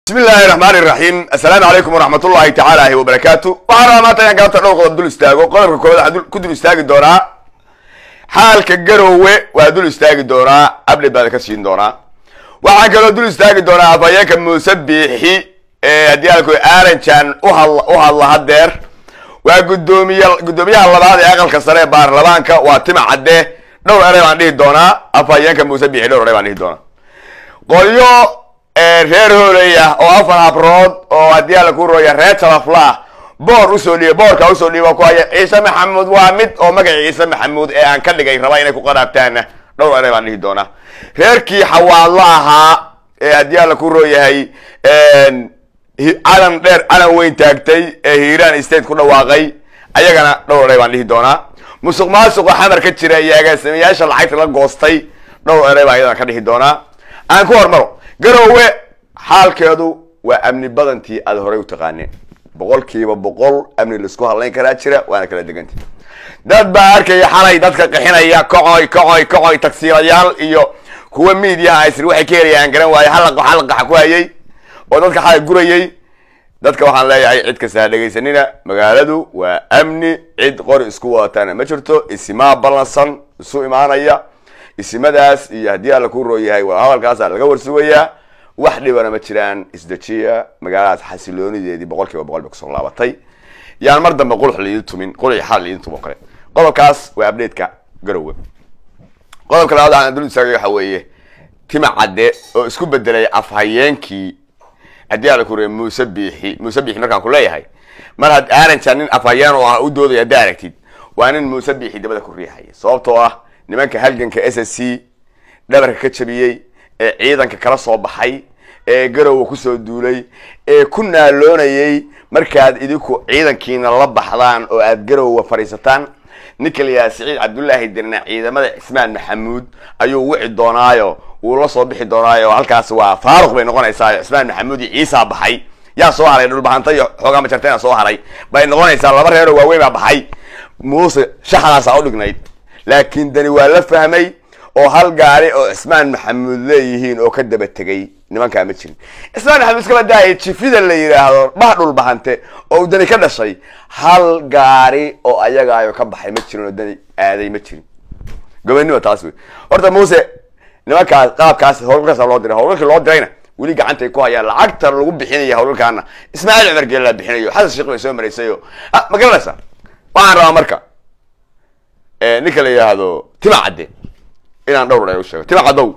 bismi illaahi raxmaan iraxiim assalaamu calaykum waraxmat ullahi tacaala wabarakaatu waxaan rabaa maanta inaan galabta dhowr qodob dul istaago qodobka koowaad waxaan ku dul istaagi doonaa xaalka garowe waa dul istaagi doonaa update baan ka siin doonaa waxaan kaloo dul istaagi doonaa afhayeenka muuse biixi ee haddii alku aranjan uhadla u hadla hadeer waa gudoomiye guddoomiyaha labaad ee aqalka sare ee baarlamaanka waa tima cadde dhowr erey baan dhihi doonaa afhayeenka muuse biixi dhowr erey baan dhihi doonaa qolyo reer hooley ah oo afar habrood oo haddii alla ku rooya reer talaflah boor usoo dhiiba boorka usoo dhiiba ku haya ciise maxamuud waa mid oo magaca ciise maxamuud ee aan ka dhigay raba inay ku qaraabtaana dhowr erey baan dhihi doonaa reerkii xawaadlo ahaa ee haddii alla ku rooyahay calan dheer calan weyn taagtay ee hiiraan state ku dhawaaqay ayagana dhowr erey baan dhihi doonaa musuq maasuqa xamar ka jira iyo agaasimayaasha lacagta la goostay dhowr erey baan iyadana ka dhihi doonaa aan ku hormaro garowe xaalkeedu waa amni badantii aada horey u taqaaneen boqolkiiba boqol amni laisku hadlayn karaa jira waana kala deganta dad baa arkaya xalay dadka qixinaya kocoy kocoy kocoy tagsiilayaal iyo kuwa miidiyaha isri waxay ka helayaan garan waaye halaqo halaqaxa ku hayay oo dadka xalay gurayay dadka waxaan leeyahay cid kasta ha dhegaysanina magaaladu waa amni cid qori isku wadatana ma jirto isimaa ballansan isu imaanaya isimadaas iyo haddii alla ku rooyahay waa hadalkaasa laga warsugayaa wax dhibana ma jiraan isdejiya magaaladaas xasiloonideedii boqol kiiba boqol bay kusoo laabatay yaan mar dambe qulux laidin tumin qulux xal laidin tumo kale qodobkaas waa update-ka garowe qodobka labaad aan dul istaagay waxa weeye tima cadde oo isku bedelay afhayeenkii haddii alla ku rooyay muuse biixi muuse biixi markaan ku leeyahay mar had aananjaa nin afhayeen oo ah u doodaya haddaa aragtid waa nin muuse biixi dabada ku riixaya sababtoo ah nimanka halganka s s c dhabarka ka jabiyey ee ciidanka kala soo baxay ee garowa kusoo duulay ee ku naaloonayay markaad idinku ciidankiina la baxdaan oo aad garowa fadhiisataan ninka la yidhaha siciid cabdullaahi dirna ciidamada cismaan maxamuud ayuu wici doonaayo wuu la soo bixi doonaayo halkaas waa faaruq bay noqonaysaa cismaan maxamuud iyo ciisaa baxay yaa soo haray dhulbahanta iyo xoogaa majarteena soo haray bay noqonaysaa laba reeroo waaweyn baa baxay muuse shaxdaasa u dhignayd laakiin dani waa la fahmay oo hal gaari oo cismaan maxamuud leeyihiin oo ka daba tegay nimankaa ma jirin cismaan maxamuud iskaba daaya jifida la yidhaahdo bah dhulbahante oo dani ka dhashay hal gaari oo ayagaayo ka baxay ma jirin oo dani aaday ma jirin gobanimo taas wey horta muuse nimankaas qaabkaas howlgalkaasa loo diray howlgalkii loo dirayna weli gacantay ku hayaan lacagta lagu bixinaya howlgalkaana ismaaciil cumar geela bixinayo xasan sheekh bay soo maraysayo ma garanaysaa waxaan rabaa marka ninka la yidhaahdo tima cadde inaan dhowr dheer u sheego tima caddow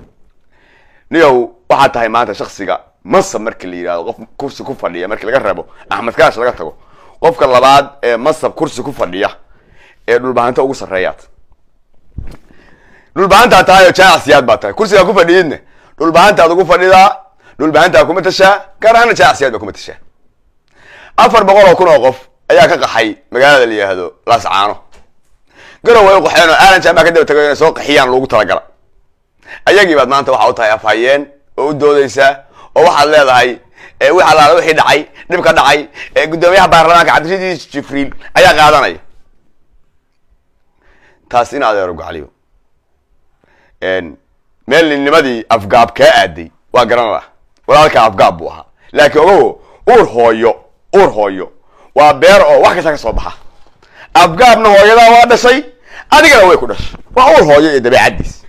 niyow waxaad tahay maanta shaksiga masab marki la yidhahdo qof kursi ku fadhiya marki laga reebo axmed kaash laga tago qofka labaad ee masab kursi ku fadhiya ee dhulbahanta ugu sarreeyaad dhulbahantaa tahay oo jaacsiyaad baa tahay kursigaa ku fadhiyidna dhulbahantaad ugu fadhidaa dhulbahantaa kuma tashaa gaar ahaana jaacsiyaad baa kuma tashaa afar boqol oo kun oo qof ayaa ka qaxay magaalada la yidhaahdo laascaano garow way u qaxeen oo aalan jamaa ka daba tagay inay soo qaxiyaan loogu talagala ayagii baad maanta waxa u tahay afhayeen oo u doodaysaa oo waxaad leedahay wix allaala wixii dhacay dhib ka dhacay guddoomiyaha baarlamaanka cabdirasiis jibriil ayaa qaadanaya taas in adeero gocaliyo meel ninnimadii afgaab kaa aaday waa garan lah walaalkaa afgaab buu ahaa laakiin ogogo uur hooyo uur hooyo waa beer oo wax kasta ka soo baxa afgaabna hooyadaa waa dhashay adigana way ku dhashay waa uur hooyo iyo dabeecaddiis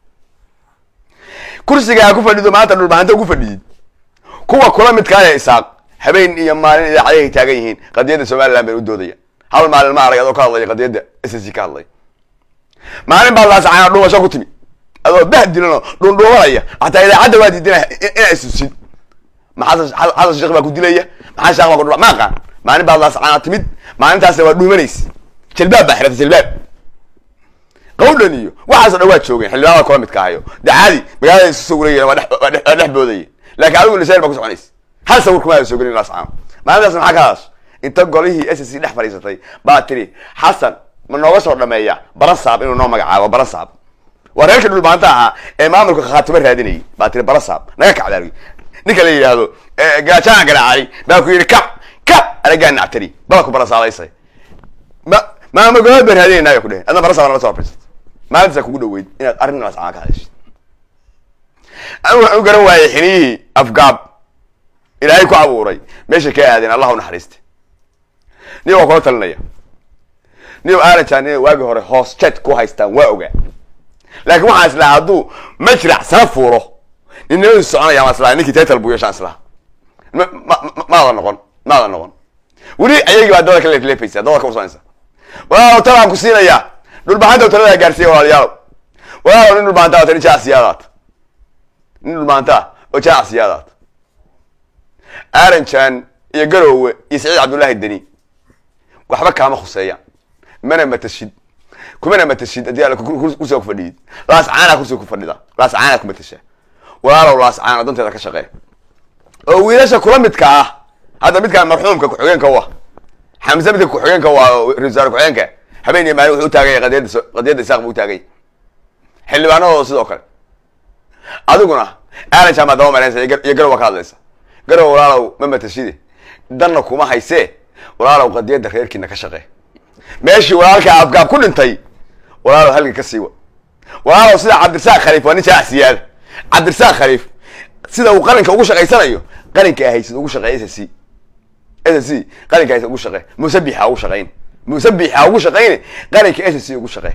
kursiga aa ku fadhido maanta dhulbahanta ugu fadhiyid kuwa kula midkaaya isaaq habeen iyo maalin idaacadahay taagan yihiin qadiyadda somaliland bay u doodaya hal maalin ma arag adoo ka hadlaya qadiyadda s s ka hadlaya maalin baad laasacana dhuumasho ku timi adoo bahdilanoo dhundhuumanaya hataa idaacadda waa diidina inaa isusin ma xasan xasan sheekh baa ku dilaya maxaa sheekh baa ku dhula ma aqaan maalin baad laasacana timid maalintaasna waa dhuumanaysa jalbaab baa xirata jalbaab qawdhan iyo waxaaso dhan waa joogeen xildhibaanada kula midka ahayo de caadi magaalada isu soo wareeyen waa dhex boodaya laakiin adigu lisayn baa ku soconaysa hal sawir kuma soo gelin laascaano maalintaas maxaa ka hadash inta golihii s s dhex fadhiisatay baa tiri xasan ma nooga soo dhameeya barasaab inuu noo magacaabo barasaab waa reerkii dhulbaanta ahaa ee maamulka khaatimo raadinayay baa tiri barasaab naga kacdaa ninka la yidhaahdo gaajaan garaacay baa ku yidhi kac kac anagaa nactari bala ku barasaabaysay ma maama gobood baan raadinayna ku dhehen adna barasaab nala soo fadhiisatay maalintaasa kugu dhaweyd inaad arrin laascaan ka hadashid anigu waxaan u garan waayay xiniyihii afgaab ilaahay ku abuuray meeshay ka aadeen allah u naxariiste nin waa kula talinaya nin aaranjaan inay waagi hore hoos jet ku haystaan waa ogaa laakiin waxaan islahaa hadduu majrac sana fuuro ninnimadu soconaya maan islaha ninkii title buu yeeshaan islaha ma ma ma- maada noqon maada noqon weli ayagii baa dada ka leefleefaysa dada ka usanaysa walaalow talaan ku siinayaa dhulbaxanta talada gaarsiiya walaalayaalow walaalow nin dhulbaxanta wata nin jacsiyaadaad nin dhulbaxanta oo jacsiyaadaad aaranjan iyo garowe iyo saciid cabdullaahi deni waxba kaama khuseeyaan mana matashid kumana matashid haddii alla kursiga ku fadhiyid laas caanaa kursiga ku fadhida laas caanaa ku matasha walaalow laas caana danteeda ka shaqee oo wiilasha kula midka ah hadda midkaan marxuumka ku-xigeenka u ah xamse midka ku-xigeenka u ah oo ra-iisul wasaare ku-xigeenka habeen iyo maalin wuxuu u taaganya qadiyadda so- qadiyadda isaaq buu u taagay xildhibaanadooda sidoo kale adiguna aaran jaamaad daba maraysa iyo gar- iyo garow waa ka hadlaysa garow walaalow ma matashide danna kuma haysee walaalow qadiyadda reerkiina ka shaqee meeshii walaalka afgaab ku dhintay walaalow halga ka siiwa walaalow sida cabdirasaaq khaliif waa nin jaacsiyaada cabdirasaaq khaliif sida uu qaranka ugu shaqaysanayo qaranka ahaysid ugu shaqeey s c s c qaranka ahaysid ugu shaqee musabixa ugu shaqayn musabixa ugu shaqayne qaranka s c ugu shaqee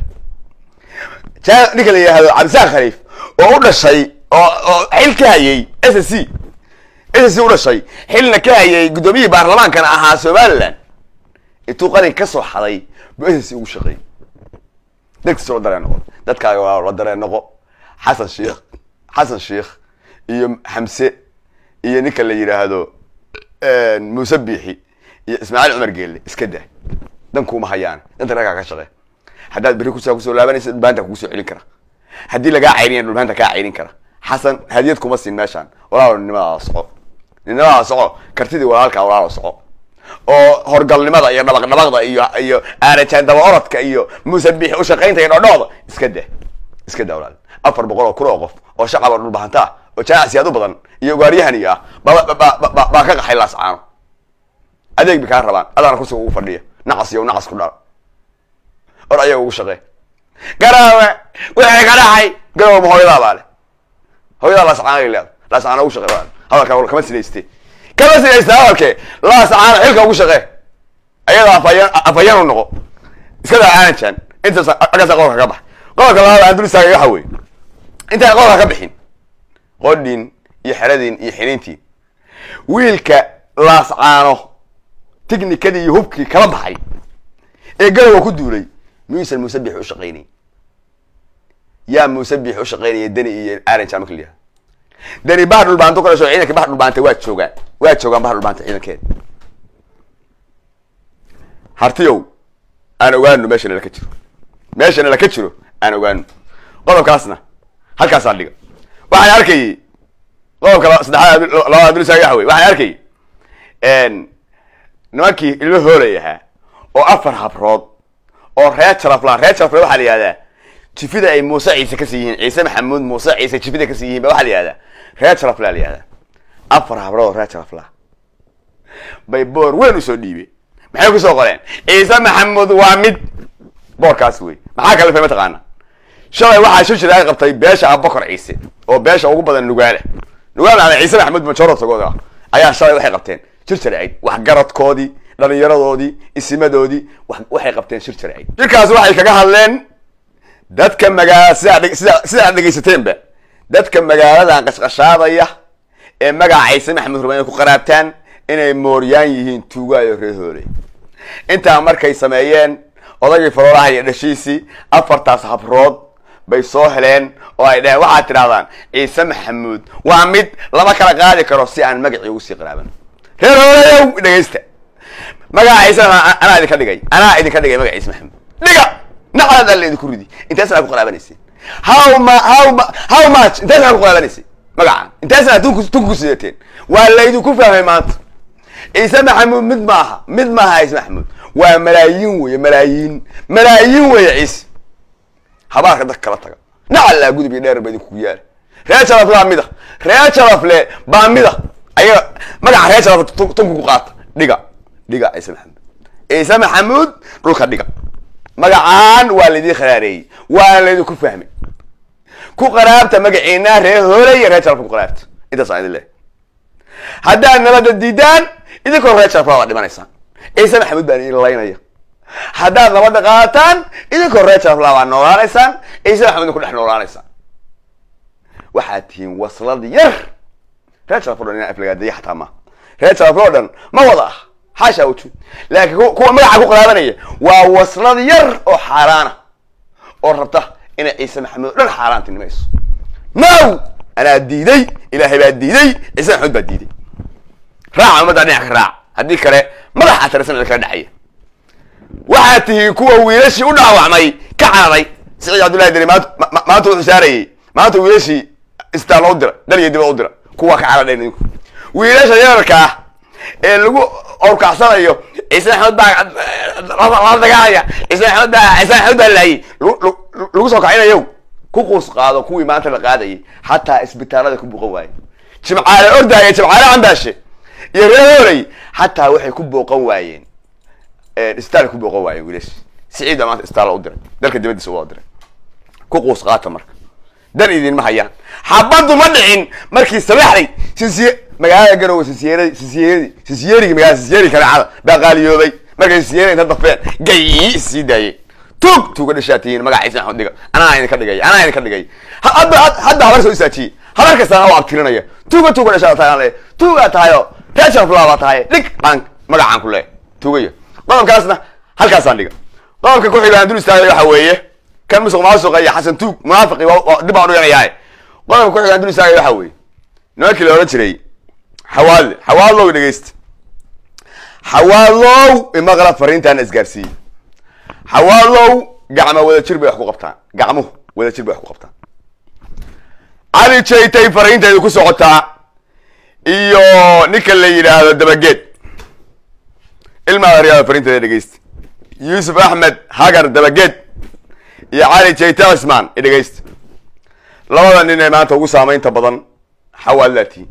ja ninka la yihahdo cabdirasaaq khaliif oo u dhashay oo oo xil ka hayay s c s c u dhashay xilna ka hayay guddoomiyihii baarlamaankana ahaa somaliland intuu qaranka ka soo xaday buu s c ugu shaqeeyey dadkiisa la dareen noqo dadkaaga waa la dareen noqo xasan sheikh xasan sheikh iyo xamse iyo ninka la yidhaahdo muuse biixi iyo ismaaciil cumar geelle iska dah dan kuma hayaan danta raggaa ka shaqe haddaad berri kusaa kusoo laabanaysa dhulbaanta kugu soo celin kara haddii lagaa cayriya dhulbaanta kaa cayrin kara xasan hadiyad kuma siin meeshaan walaalo nimadaa soco nimadaa soco kartidii walaalkaa walaalo soco oo horgalnimada iyo dhabaq dhabaqda iyo iyo aarajaan daba orodka iyo muuse biixi ushaqaynta iyo dhodhooda iska dah iska daa walaal afar boqol oo kun oo qof oo shacaba dhulbahanta ah oo jaacsiyaad u badan iyo ugaaryahani ah ba ba ba ba baa ka qaxay laascaano adeeg bay kaa rabaan adaana kursiga ugu fadhiya nacas iyo nacas ku dhal or ayaga ugu shaqee garaawe wixii ka dhacay garaawe ma hooyadaa baa le hooyadaa laascaano ay leeda laascaano ugu shaqee baa hadalkaa kama sinayste kama sinayste hadalke laascaano xilka ugu shaqee ayada afayaan afayaan u noqo iska daa aanjan intaas agaasa qodolka ka bax qodolka labaad aan dul istaagay waxa weeye intaan qodolka ka bixin qodhin iyo xeradin iyo xiniintiin wiilka laascaano tiknikadii iyo hubkii kala baxay ee garowa ku duulay miyuusan musabix u shaqaynayn yaa musabix u shaqaynaya deni iyo aranjan marka la yihahdo deni bahar dhulbaanto ka dhasho ciidanka bahar dhulbaanta waa joogaan waa joogaan bahar dhulbaanta ciidankeeda hartiyow aan ogaano meesha nala ka jiro meesha nala ka jiro aan ogaano qodobkaasna halkaasaa dhiga waxaan arkayay qodobka la- saddexaad labada abdulsaag waxa wey waxaan arkayay nimankii ilmo hoolay ahaa oo afar habrood oo reer jarafla reer jarafla waxaa la yihahdaa jifida ay muuse ciise kasii yihiin ciise maxamuud muuse ciise jifida kasii yihiin ba waxaa la yihahdaa reer jarafla la yihahdaa afar habrood oo reer jarafla bay boor weyn usoo dhiibeen maxay kusoo qoreen ciise maxamuud waa mid boorkaas wey maxaa kale fay mataqaana shalay waxaa shir jiraay qabtay beesha abubakar ciise oo beesha ugu badan nugaale nugaale ama ciise maxamuud majorotagooda ayaa shalay waxay qabteen shir jirayd waxgaradkoodii dhalinyaradoodii isimadoodii wax- waxay qabteen shir jirayd shirkaas waxay kaga hadleen dadka magaala sidaa dheg- sida sida aad dhegaysateenba dadka magaaladan qashqashaadaya ee magaca ciise maxamuud raba inay ku qaraabtaan inay mooryaan yihiin tuugaayo reer hooley intaa markay sameeyeen odagii faroolaha iyo dhashiisii afartaas habrood bay soo heleen oo ay dhaheen waxaad tidhahdaan ciise maxamuud waa mid lama kala qaadi karo si aan magacii ugu sii qaraaban reer hooleyow dhegaysta magaca ciise anaa anaa idinka dhigay anaa idinka dhigay magaca ciise maxamuud dhiga nacdaad alla idinku ridi intaasna ku qaraabanaysin how ma how ma how much intaasna ku qaraabanaysin magacan intaasna tunku tunku sidateen waa laydinku fahmay maanta ciise maxamuud mid maaha mid maaha ciise maxamuud waa malaayiin weye malaayiin malaayiin weye ciise habaarka dadka kala taga nacallaa gudub iyo dheer ba idinku yaala reer sharaf baa mida reer sharafle baa mida ayaga magaca reer sharaf tun- tunku ku qaata dhiga dhiga ciise maxamuud ciise maxamuud dhulka dhiga magacaan waa laydin kharaareeyey waana laydinku fahmay ku qaraabta magaciina reer hooley iyo reer sharafka ku qaraabta intaas aan idin leeyahay haddaad nabadda diidaan idinkoo reer jarafla waad dhimanaysaan ciise maxamuud baan idin laynaya haddaad nabadda qaadataan idinkoo reer jarafla waad noolaanaysaan ciise maxamuudna ku dhex noolaanaysaan waxaad tihiin waslad yar reer jaraf o dhan inaan aflagaadeeya xataa ma reer jaraf oo dhan ma wada ah xaasha wujud laakiin kuwa magaca ku qilaabanaya waa waslad yar oo xaaraana oo rabta inay ciise maxamuud o dhan xaaraantinimayso now anaa diiday ilaahay baa diiday ciise maxamuud baa diiday raaca ummaddaa dhinac ka raac haddii kale madaxa tarasan kala dhexaya waxaad tihiin kuwa wiilashii u dhaawacmay ka cararay siciid cabdullahi deri maanta maanta wuxuu saarayey maanta wiilashii isbitaal u dira dal iyo dibad u dira kuwa ka caradhayn idinku wiilasha yararka ah ee lagu orkacsanayo ciise maxamed baa la dagaalaya ciise maxamed baa ciise maxamed baa laayay lagu soo kacinayo ku quus qaado kuwii maanta la qaadayay xataa isbitaalada ku buuqan waaye jimcaale ordaaya jimcaale cambaashe iyo reer hooley xataa waxay ku booqan waayeen isbitaal ku booqan waayeen wiilash siciid baa maanta isbitaal u diray dalka dibadiisa u diray ku quus qaata marka dan idinma hayaan xabaddu ma dhicin markii sabaxday sisiye magaalada garowe sisiyeradi sisiyeradi sisiyerigi magaalada sisiyeri kalecada baa qaaliyoobay markay sisiyeri inta dafeen gayi sii daayeen tug tuuga dhashaa tihiin magaca ciise maxamed dhiga anaa idinka dhigay anaa idinka dhigay hadda hadda habar soo isaajiyey habar kastana waa abtirinaya tuuga tuuga dhashaa tahay le tuugaa tahayo reer sharaflaa baa tahay dhig aan magacaan ku leeyahay tuugaya qodobkaasna halkaasaan dhiga qodobka ku xiga aan dul istaagay waxa weeye kan musuq maasuqa iyo xasan tuug munaafiqi dib baan udhiganayaa qodobka ku xiga aan dul istaagay waxa weeye nimankii la odhan jiray xawaadle xawaadlow dhegeysta xawaadlow imaqla fariintaana isgaarsiiyey xawaadlow gacmo wada jir bay wax ku qabtaan gacmuhu wada jir bay wax ku qabtaan cali jaytay fariinteedu ku socotaa iyo ninka la yidhaahdo dabageed ilmaa aryaada fariinteeda dhegeysta yuusuf axmed hagar dabageed iyo cali jayte cismaan i dhegeysta labada nin ee maanta ugu saameynta badan xawaadlaatihi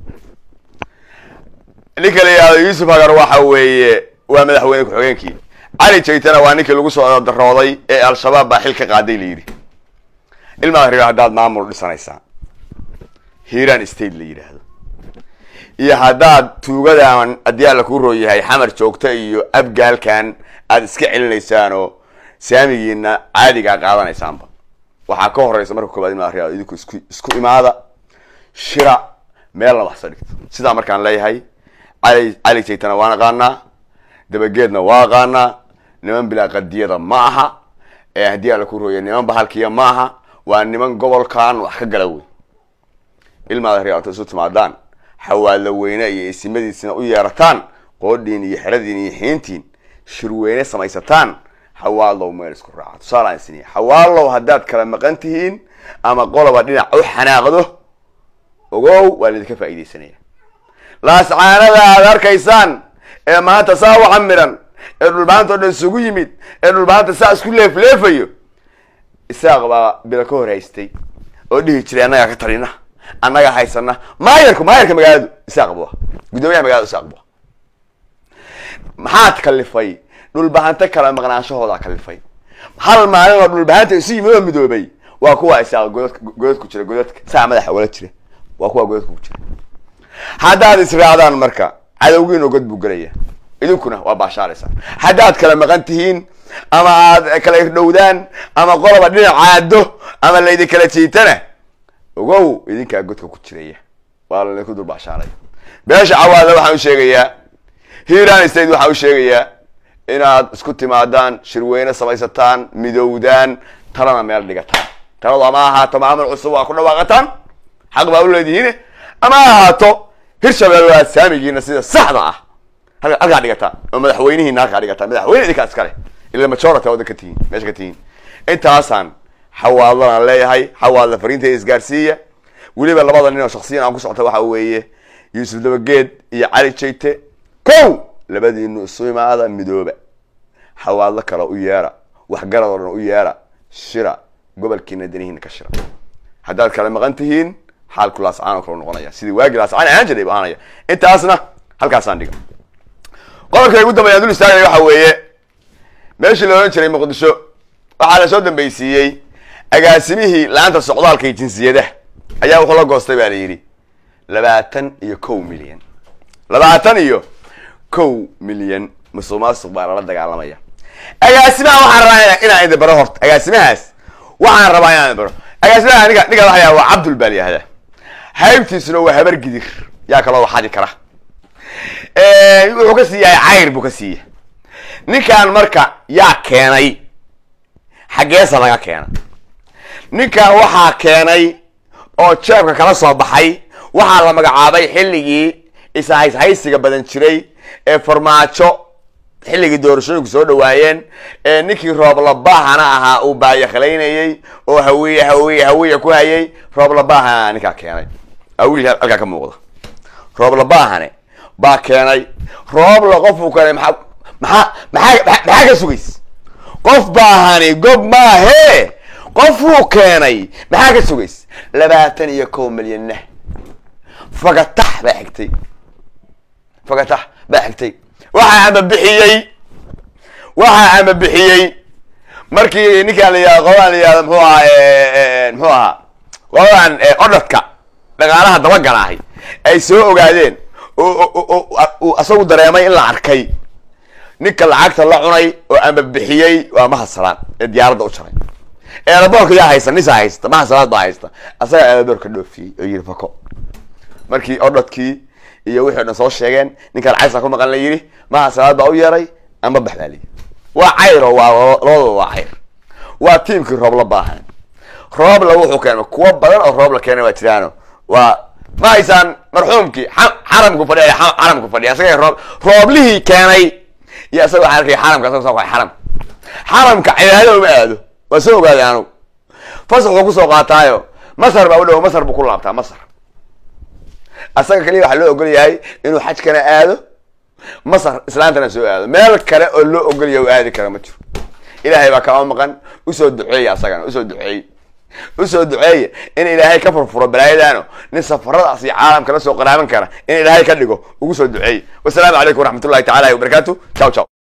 ninka la yidhahdo yuusuf hagar waxa weeye waa madaxweyne ku-xigeenkii cali jaytana waa ninkii lagu soo darooday ee al-shabaab baa xil ka qaaday la yidhi ilmaa ria haddaad maamul dhisanaysaan hiiraan state la yidhaahdo iyo haddaad tuugadan haddii alla kuu roo yahay xamar joogta iyo abgaalkan aada iska celinaysaan oo saamigiina caadigaa qaadanaysaanba waxaa ka horeysa marka koobaad ilmaa ria idinku isku isku imaada shira meelna waxsa dhigto sidaa markaan leeyahay cali cali jaytana waan aqaanaa dabageedna waa aqaanaa niman bilaa qadiyada ma aha ee haddii alla ku rooya niman bahalkiya ma aha waa niman gobolkan wax ka gala wey ilmaada riyaata isu timaadaan xawaadla weyne iyo isimadiisina u yeerataan qoodhiin iyo xeradiin iyo xiintiin shirweyne samaysataan xawaadlow meel isku raaca tusaalaan isiniya xawaadlow haddaad kala maqan tihiin ama qoloba dhinac u xanaaqdo ogow waa laidinka faa'iidaysanaya laascaanada aad arkaysaan ee maanta saa u camiran ee dhulbaanta o dhan isugu yimid ee dhulbaanta saa isku leefleefayo isaaq baa bila ka hor haystay oo dhihi jiray annagaa ka talina annagaa haysana maayarku maayarka magaaladu isaaq bu ah guddoomiyaha magaalada isaaq bu ah maxaad kalifay dhulbahante kala maqnaanshahoodaa kalifay hal maalin oo dhulbahanta isu yimid oo midoobay waa kuwa isaaq godadka godad ku jira godadka saa madaxa wala jira waa kuwa godadka ku jira haddaad israacdaan marka cadowgiina god buu gelaya idinkuna waa baashaaraysaa haddaad kala maqan tihiin ama aad kala irdhowdaan ama qoloba dhinac caado ama laydin kala jiitana ogow idinkaa godka ku jiraya waa laydinku dul baashaaray beesha cawaada waxaan u sheegayaa hiiraan state waxaan u sheegayaa inaad isku timaadaan shirweyne samaysataan midowdaan talana meel dhigataan taladu ama ahaato maamul cusub waa ku dhawaaqataan xaq baa u leedihiin ama ahaato hirshabelle waa saamigiina sida saxda ah halkaa dhigataan oo madaxweynihiina halkaa dhigataan madaxweyne idinkaa iskale ila majority wadan ka tihiin meesha ka tihiin intaasaan xawaadlanaan leeyahay xawaadla fariinteeda isgaarsiiya weliba labada nin oo shaksiyan aan ku socota waxa weeye yuusuf dabageed iyo cali jayte kow labadiinu isu imaada midooba xawaadlo kale u yeera waxgarad oo dhan u yeera shira gobolkiina danihiina ka shira haddaad kala maqan tihiin xaalku laascaan oo kale noqonaya sidii waagii laascaan ahaan jiray bu ahaanaya intaasna halkaasaan dhiga qodobka ugu dambeya dul istaagaya waxa weeye meeshii la odhan jiray muqdisho waxaa la soo dambeysiiyey agaasimihii la-anta socdaalka iyo jinsiyadaha ayaa wuxuu la goostay baa la yidhi labaatan iyo kow milyan labaatan iyo kow milyan musuq maasuq baa lala dagaalamaya agaasimaha waxaan rabaa inaan idin baro horta agaasimahaas waxaan rabaa inaan idin baro agaasimaha ninka ninka waxaa waa cabdul baa layihahdaa haybtiisuna waa habar gidir yaa kaloo waxadi kara wuxuu ka siiyahay cayr buu ka siiya ninkan marka yaa keenay xaggeesa laga keena ninkan waxaa keenay oo jeebka kala soo baxay waxaa la magacaabay xilligii ishayshaysiga badan jiray ee farmaajo xilligii doorashooyinku soo dhawaayeen ee ninkii rooblabahana ahaa uu baayakalaynayey oo hawiye hawiye hawiye ku hayay rooblabahana ninkaa keenay awil halkaa ka muuqda rooblabahane baa keenay roobla qofuu keenay maa maxaa maxaa maxaa ka sugays qof baahani gob maahe qofuu keenay maxaa ka sugays labaatan iyo kow milyanna fagatax baa xigtay fagatax baa xigtay waxaa ama bixiyey waxaa ama bixiyey markii ninkaan la yihahdo qoladan la yihahdo muxuu ahaa muxuu ahaa qoladan odhadka dhaqaalaha dabagalaahay ay soo ogaadeen oo isagu dareemay in la arkay ninka lacagta la cunay oo ama bixiyey waa mahasalaad ee diyaaradda u jaray eelaboorka yaa haysta nisaa haysta mahasalaad baa haysta asagaa eelaboorka dhoofiyey oo yiri fako markii odhadkii iyo wixii o dhan soo sheegeen ninka lacagta ku maqan la yidhi mahasalaad baa u yeeray ama bax baa layihi waa cayr oo waa labadaba waa cayr waa tiimkii roobla baahan roobla wuxuu keenay kuwo badan oo roobla keenay waa jiraano waa ma haysaan marxuumkii xaramku fadhiya xaramku fadhiya asaga roob rooblihii keenay iyo asaga waxaa arkaya xaramka asaga soo xaram xaramka cibaadada uma aado waa soo ogaaday anugu fasaxuu kusoo qaataayo masar baa u dhow masar buu ku laabtaa masar asaga kaliya waxaa loo ogol yahay inuu xajkana aado masar islaantana soo aado meel kale oo loo ogol yahay u aadi kara ma jiro ilaahay baa kama maqan usoo duceeya asagana usoo duceey usoo duceeya in ilaahay ka furfuro balaayadaano nin safaradaas iyo caalamka la soo qaraaban kara in ilaahay ka dhigo ugu soo duceey wasalaamu calaykum waraxmat ullahi tacala wabarakaatu ciao ciao